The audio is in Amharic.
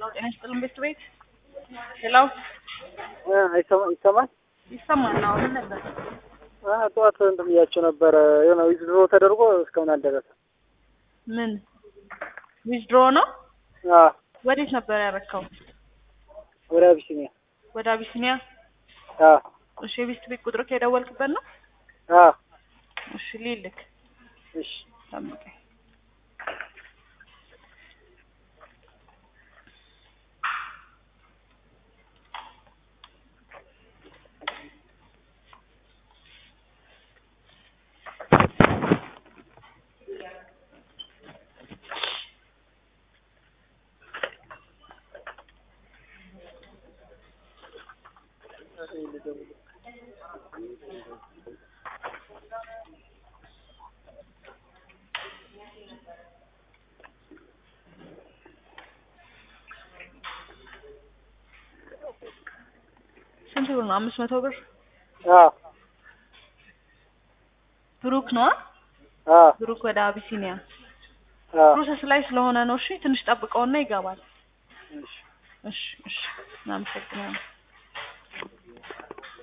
ሄሎ ጤና ይስጥልን ቤት ቤት ሄሎ ይሰማል ይሰማል ነው ምን ነበር ጠዋት እንትን ብያቸው ነበረ የሆነ ዊዝድሮ ተደርጎ እስካሁን አልደረሰም። ምን ዊዝድሮ ነው አዎ ወዴት ነበር ያረከው ወደ አቢሲኒያ ወደ አቢሲኒያ አዎ እሺ የቤት ቤት ቁጥር ከደወልክበት ነው አዎ እሺ ሊልክ እሺ ጠብቀኝ ስንት ብር ነው አምስት መቶ ብር አዎ ብሩክ ነው አዎ ብሩክ ወደ አቢሲኒያ አዎ ፕሮሰስ ላይ ስለሆነ ነው እሺ ትንሽ ጠብቀውና ይገባል እሺ እሺ እሺ እናመሰግናለን